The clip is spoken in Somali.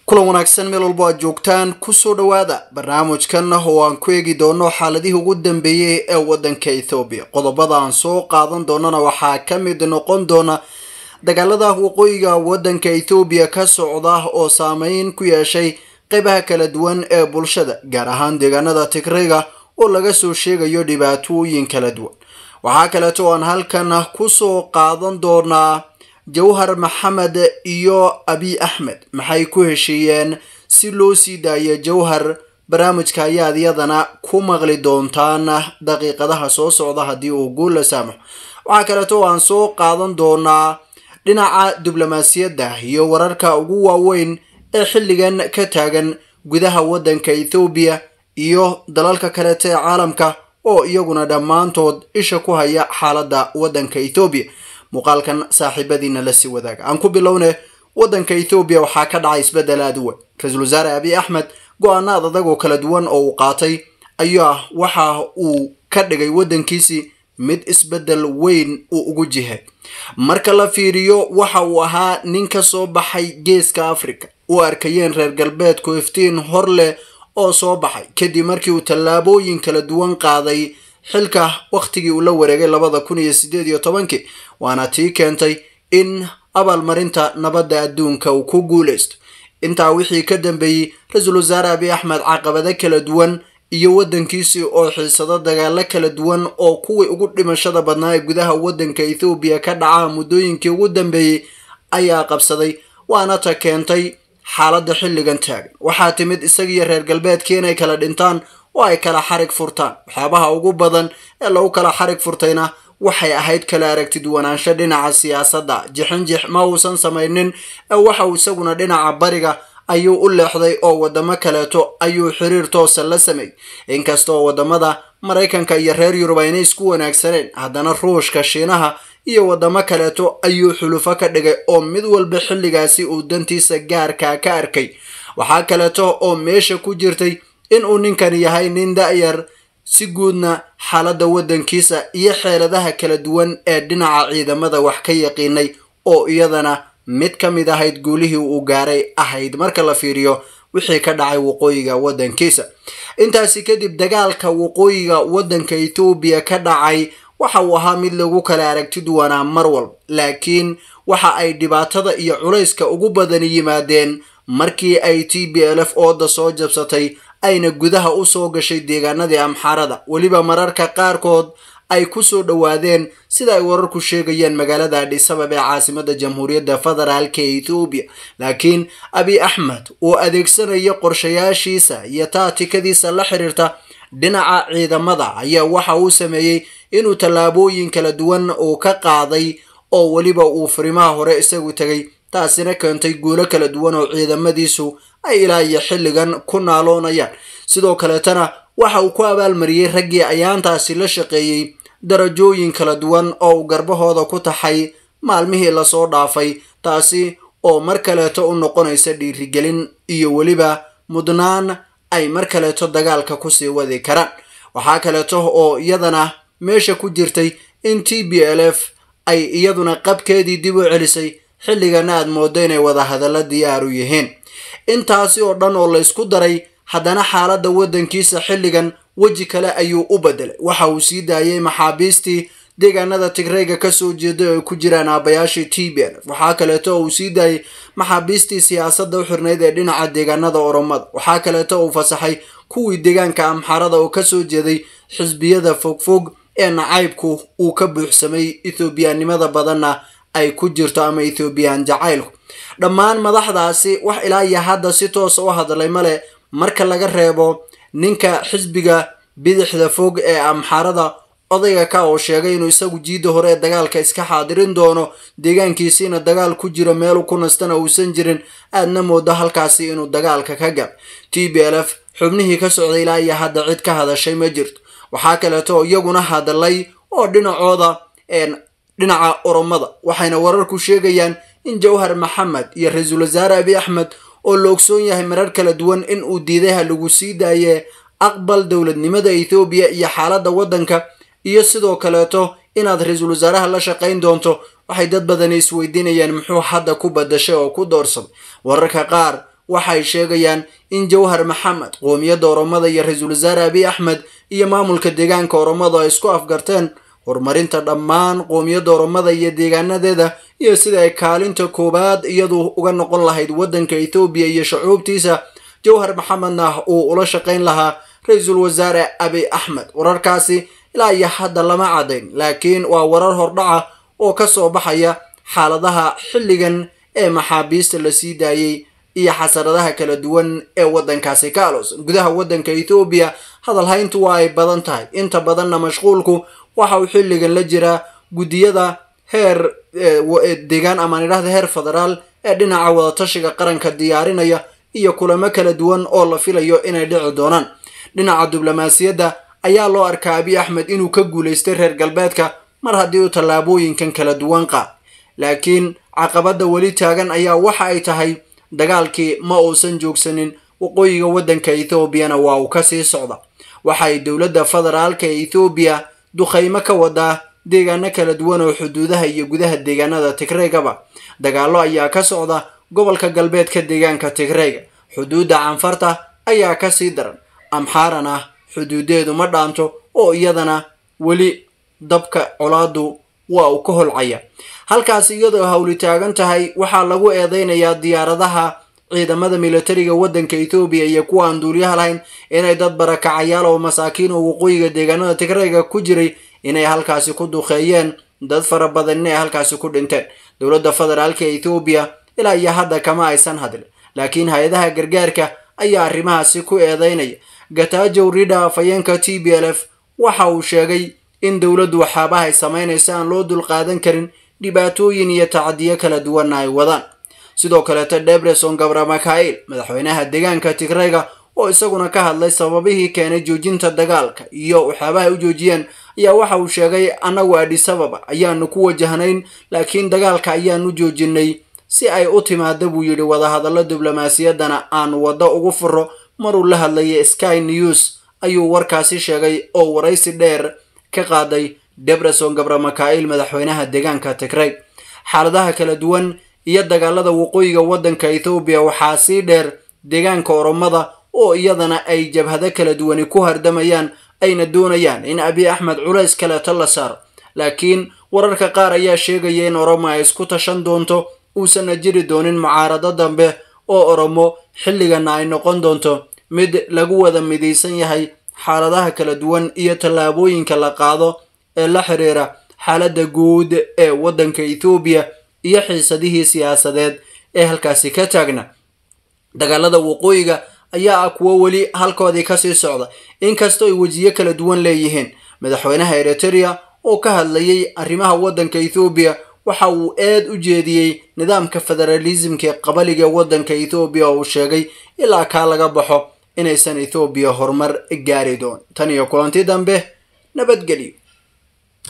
kulan wanaagsan meel walbo aad joogtaan kusoo dhowaada barnaamijkan oo aan ku eegi doono xaaladihii ugu dambeeyey ee waddanka ethoobiya qodobada aan soo qaadan doonana waxaa ka mid noqon doona dagaalada waqooyiga waddanka ethoobiya ka socda oo saameyn ku yeeshay qeybaha kala duwan ee bulshada gaar ahaan deegaanada tigrayga oo laga soo sheegayo dhibaatooyin kala duwan waxaa kaleeto aan halkan kusoo qaadan doonaa jawhar maxamed iyo abiy axmed maxay ku heshiiyeen si loo sii daayo jawhar barnaamijka ayaad iyadana ku maqli doontaan daqiiqadaha soo socda haddii uu guul la saamaxo waxaa kaleeto aan soo qaadan doonaa dhinaca diblomaasiyadda iyo wararka ugu waaweyn ee xilligan ka taagan gudaha waddanka ethoobiya iyo dalalka kaleeta ee caalamka oo iyaguna dhammaantood isha ku haya xaaladda waddanka ethoobiya muuqaalkan saaxiibadiina lasii wadaaga aan ku bilowne waddanka ethoobiya waxaa ka dhacay isbeddel aada u weyn ra-iisul wasaare abiy axmed go-aanaad adag oo kala duwan oo uu qaatay ayaa waxa uu ka dhigay waddankiisii mid isbeddel weyn uu ugu jihay marka la fiiriyo waxa uu ahaa nin ka soo baxay geeska africa u arkayeen reer galbeedku iftiin hor leh oo soo baxay kadib markii uu tallaabooyin kala duwan qaaday xilka wakhtigii uu la wareegay labada kun iyo sideed iyo tobankii waana tii keentay in abaalmarinta nabadda adduunka uu ku guulaysto intaa wixii ka dambeeyey ra-iisul wasaare abiy axmed caqabado kala duwan iyo waddankiisii oo xiisado dagaalo kala duwan oo kuwii ugu dhimashada badnaa ee gudaha waddanka ethoobiya ka dhacaa muddooyinkii ugu dambeeyey ayaa qabsaday waana ta keentay xaaladda xilligan taagan waxaa timid isagiiyo reer galbeedkii inay kala dhintaan oo ay kala xarig furtaan waxyaabaha ugu badan ee lagu kala xarig furtayna waxay ahayd kala aragtid wanaansho dhinaca siyaasadda jixinjix ma uusan samaynin ee waxa uu isaguna dhinaca bariga ayuu u leexday oo wadamo kaleeto ayuu xiriir toosa la sameeyey inkasta oo wadamada maraykanka iyo reer yurub aynay isku wanaagsaneen haddana ruushka shiinaha iyo wadamo kaleeto ayuu xulufo ka dhigay oo mid walba xilligaasi uu dantiisa gaarkaa ka arkay waxaa kaleeto oo meesha ku jirtay inuu ninkan yahay nin da-yar si guudna xaaladda waddankiisa iyo xeeladaha kala duwan ee dhinaca ciidamada wax ka yaqiinay oo iyadana mid ka mid ahayd guulihii uu gaaray ahayd marka la fiiriyo wixii ka dhacay waqooyiga waddankiisa intaasi kadib dagaalka waqooyiga waddanka ethoobiya ka dhacay waxa uu ahaa mid lagu kala aragti duwanaa mar walba laakiin waxa ay dhibaatada iyo culayska ugu badani yimaadeen markii ay t b l f ooda soo jabsatay ayna gudaha u soo gashay deegaanadii amxaarada weliba mararka qaarkood ay ku soo dhowaadeen sida ay wararku sheegayeen magaalada adhisabab ee caasimada jamhuuriyadda federaalka ee ethoobiya laakiin abiy axmed uu adeegsanayo qorshayaashiisa iyo taatikadiisa la xiriirta dhinaca ciidamada ayaa waxa uu sameeyey inuu tallaabooyin kala duwan uu ka qaaday oo weliba uu furimaha hore isagu tegay taasina keentay guulo kala duwan oo ciidamadiisu ay ilaa iyo xilligan ku naaloonayaan sidoo kaleetana waxa uu ku abaalmariyey raggii ayaantaasi la shaqeeyey darajooyin kala duwan oo uu garbahooda ku taxay maalmihii lasoo dhaafay taasi oo mar kaleeto u noqonaysa dhiirigelin iyo weliba mudnaan ay mar kaleeto dagaalka kusii wadi karaan waxaa kaleeto oo iyadana meesha ku jirtay in t b l f ay iyaduna qabkeedii dib u celisay xilligana aad moodo inay wada hadalla diyaar u yihiin intaasi oo dhan oo laysku daray haddana xaaladda waddankiisa xilligan weji kale ayuu u bedelay waxa uu sii daayay maxaabiistii deegaanada tigrayga kasoo jeeda oo ay ku jiraan aabayaashii t b l f waxaa kaleeto oo uu sii daayay maxaabiistii siyaasadda u xirnayd ee dhinaca deegaanada oromada waxaa kaleeto uu fasaxay kuwii deegaanka amxaarada oo kasoo jeeday xisbiyada fogfog ee nacaybku uu ka buuxsamay ethoobiyanimada badanna ay ku jirto ama ethoobiyan jacaylku dhammaan madaxdaasi wax ilaa iyo hadda si toosa u hadlay male marka laga reebo ninka xisbiga bidixda fog ee amxaarada odayga ka oo sheegay inuu isagu jiidda hore ee dagaalka iska xaadirin doono deegaankiisiina dagaal ku jiro meelu ku nastana uusan jirin aadna moodo halkaasi inuu dagaalka ka gal t b l f xubnihii ka socday ilaa iyo hadda cid ka hadashay ma jirto waxaa kaleeto iyaguna hadlay oo dhinacooda dhinaca oromada waxayna wararku sheegayaan in jawhar maxamed iyo ra-iisul wasaare abiy axmed oo la ogsoon yahay marar kala duwan in uu diiday ha lagu sii daaye aqbal dowladnimada ethoobiya iyo xaaladda waddanka iyo sidoo kaleeto inaad ra-iisul wasaaraha la shaqayn doonto waxay dad badani isweydiinayaan muxuu hadda ku badashay oo ku doorsaday wararka qaar waxay sheegayaan in jawhar maxamed qoomiyadda oromada iyo ra-iisul wasaare abiy axmed iyo maamulka deegaanka oromada ay isku afgarteen horumarinta dhammaan qoomiyadda oromada iyo deegaanadeeda iyo sida ay kaalinta koowaad iyadu uga noqon lahayd waddanka ethoobiya iyo shucuubtiisa jawhar maxamedna uu ula shaqayn lahaa ra-iisul wasaare abiy axmed wararkaasi ilaa iyo hadda lama caddayn laakiin waa warar hordhaca oo ka soo baxaya xaaladaha xilligan ee maxaabiista la sii daayey iyo xasaradaha kala duwan ee waddankaasi ka aloosan gudaha waddanka ethoobiya hadalhayntu waa ay badan tahay inta badanna mashquulku waxa uu xilligan la jiraa guddiyada heer deegaan amaan idhahda heer federaal ee dhinaca wadatashiga qaranka diyaarinaya iyo kulamo kala duwan oo la filayo inay dhici doonaan dhinaca diblomaasiyadda ayaa loo arkaa abiy axmed inuu ka guulaystay reer galbeedka mar haddii uu tallaabooyinkan kala duwan qaad laakiin caqabadda weli taagan ayaa waxa ay tahay dagaalkii ma uusan joogsanin waqooyiga waddanka ethoobiana waa uu kasii socda waxay dowladda federaalka ee ethoobiya dukhaymo ka wadaa deegaano kala duwan oo xuduudaha iyo gudaha deegaanada tigreegaba dagaallo ayaa ka socda gobolka galbeedka deegaanka tigreega xuduudda canfarta ayaa kasii daran amxaaran ah xuduudeedu ma dhaanto oo iyadana weli dabka colaadu waa uu ka holcaya halkaas iyadoo hawli taagan tahay waxaa lagu eedeynayaa diyaaradaha ciidamada militariga waddanka ethoobiya iyo kuwa aan duuliyaha lahayn inay dad barakacayaal oo masaakiin oo waqooyiga deegaanada tigreega ku jiray inay halkaasi ku duqeeyeen dad fara badan inay halkaasi ku dhinteen dowladda federaalka ee ethoobiya ilaa iyo hadda kama aysan hadlin laakiin hay-adaha gargaarka ayaa arrimahaasi ku eedeynaya gatajow rida afayeenka t b l f waxa uu sheegay in dowladdu waxaabaha ay samaynaysa aan loo dulqaadan karin dhibaatooyin iyo tacadiyo kala duwanna ay wadaan sidoo kaleeta debreson gabra mikail madaxweynaha deegaanka tigreyga oo isaguna ka hadlay sababihii keenay joojinta dagaalka iyo waxyaabaha u joojiyeen ayaa waxa uu sheegay annagu adhisababa ayaanu ku wajahnayn laakiin dagaalka ayaanu joojinay si ay u timaada buu yidhi wadahadallo diblomaasiyaddana aanu waddo ugu furo maruu la hadlayay sky news ayuu warkaasi sheegay oo waraysi dheer ka qaaday debreson gabra mikail madaxweynaha deegaanka tigrey xaaladaha kala duwan iyo dagaalada waqooyiga waddanka ethoobiya waxaa sii dheer deegaanka oromada oo iyadana ay jabhado kala duwani ku hardamayaan ayna doonayaan in abiy axmed culays kaleeto la saaro laakiin wararka qaar ayaa sheegaya in oromo ay isku tashan doonto uusanna jiri doonin mucaarado dambe oo oromo xilligana ay noqon doonto mid lagu wada midaysan yahay xaaladaha kala duwan iyo tallaabooyinka la qaado ee la xiriira xaaladda guud ee waddanka ethoobiya iyo xiisadihii siyaasadeed ee halkaasi ka taagna dagaalada waqooyiga ayaa ah kuwo weli halkoodii kasii socda inkastoo ay wejiyo kala duwan leeyihiin madaxweynaha eriteria oo ka hadlayay arrimaha waddanka ethoobiya waxa uu eed u jeediyey nidaamka federalismka ee qabaliga ee waddanka ethoobiya oo uu sheegay ilaa kaa laga baxo inaysan ethoobiya horumar gaari doon tan iyo kulanti dambe nabadgelyo